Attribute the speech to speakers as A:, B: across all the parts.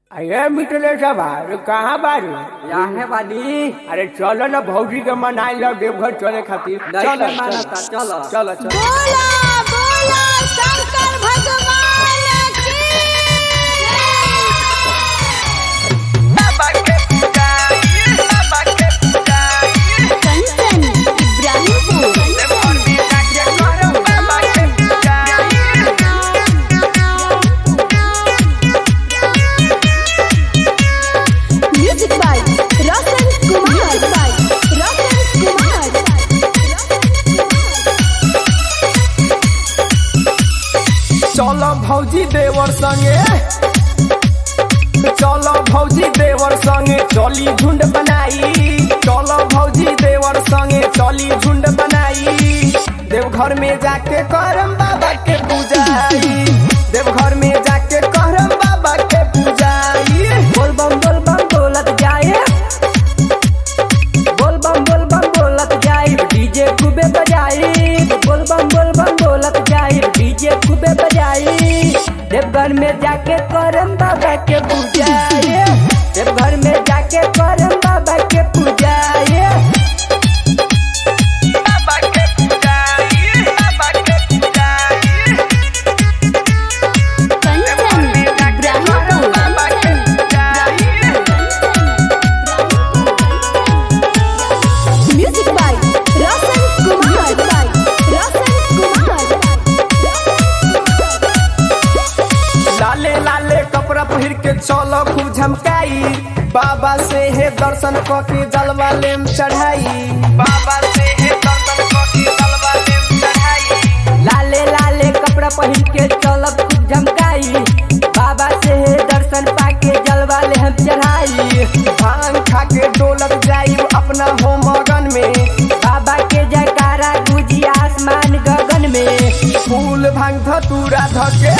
A: अरे मिटले सब अरे कहाँ बारू
B: या है बानी
A: अरे चलो ना भौजी के मनाई लो देवघर चले खातिर
B: नहीं
A: चलो
B: के मानता, चलो।
A: चलो चलो
C: बोला बोला शंकर भगवान की कंचन इब्राहिमपुर म्यूजिक बाय रतन कुमार रतन कुमार
A: चलो भौजी देवर संगे चलो भौजी देवर संगे चली झुंड बनाई चलो भौजी देवर संगे चली झुंड बनाई देवघर में जाके करम बाबा के पूजाई देवघर में जाके करम बाबा के पूजाई
B: बोल बम बोल बम बोलत जाए बोल बम बोल बम बोलत जाए डीजे खूबे बजाई बोल बम बोल बम बोलत जाए डीजे खूबे बजाई देवघर में जाके करम बाबा के पूजाए देवघर में जाके करम बाबा के पूजाए बाबा के पूजाई बाबा के पूजाई
C: कंचन इब्राहिमपुर म्यूजिक बाय रतन कुमार रतन कुमार
A: लाले लाले कपड़ा पहिर के चलो खूब झमकाई बाबा से है दर्शन क के जलवा लेम चढ़ाई बाबा से है दर्शन क के जलवा लेम चढ़ाई
B: लाले लाले कपड़ा पहन के चलब खूब झमकाई बाबा से है दर्शन पाके जलवा ले हम चढ़ाई
A: भांग खा के डोलत जाई अपना हो मगन में
B: बाबा के जयकारा गुजी आसमान गगन में
A: फूल भांग धतूरा धके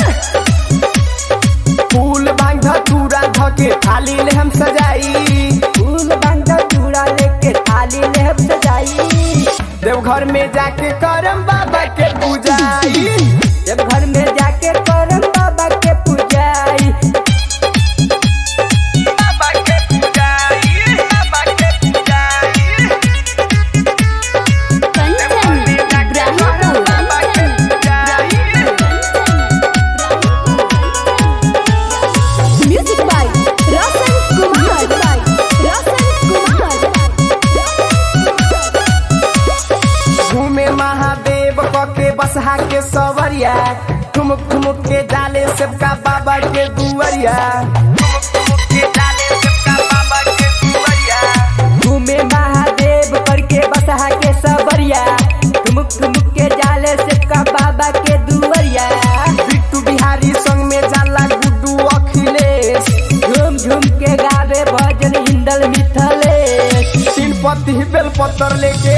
A: फूल भांग धतूरा धके थाली ले हम सजाई
B: फूल बंद चूड़ा लेके थाली ले हम सजाई
A: देवघर में जाके करम बाबा के पूजाई
B: जब घर में जाके करम बाबा के पूजाई बाबा के पूजाई बाबा के पूजाई
C: कंचन इब्राहिमपुर म्यूजिक बाय रतन कुमार रतन कुमार
A: घूमे महादेव क के बसहा के सवरिया ठुमुक ठुमुक के डाले सबका बाबा के दुवरिया ठुमुक ठुमुक के डाले सबका बाबा के दुवरिया
B: घूमे महादेव करके बसहा के सबरिया ठुमुक ठुमुक के जाले से का बाबा के दुवरिया
A: बिट्टू बिहारी संग में जाला गुड्डू अखिलेश
B: झूम झूम के गावे भजन हिंदल मिथलेश
A: तीन पत्ती बेल पत्तर लेके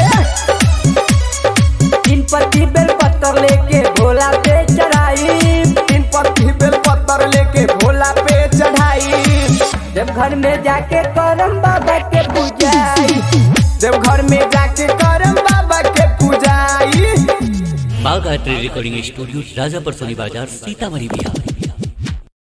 B: तीन पत्ती बेल पत्थर लेके भोला पे चढ़ाई
A: तीन पत्ती बेल पत्तर लेके भोला पे चढ़ाई
B: जब घर में जाके करम बाबा के पूजाई
A: देवघर में जाके करम बाबा के पूजाई
D: बाघ आर्ट रिकॉर्डिंग स्टूडियो राजापर सोनी बाजार सीतामढ़ी बिहार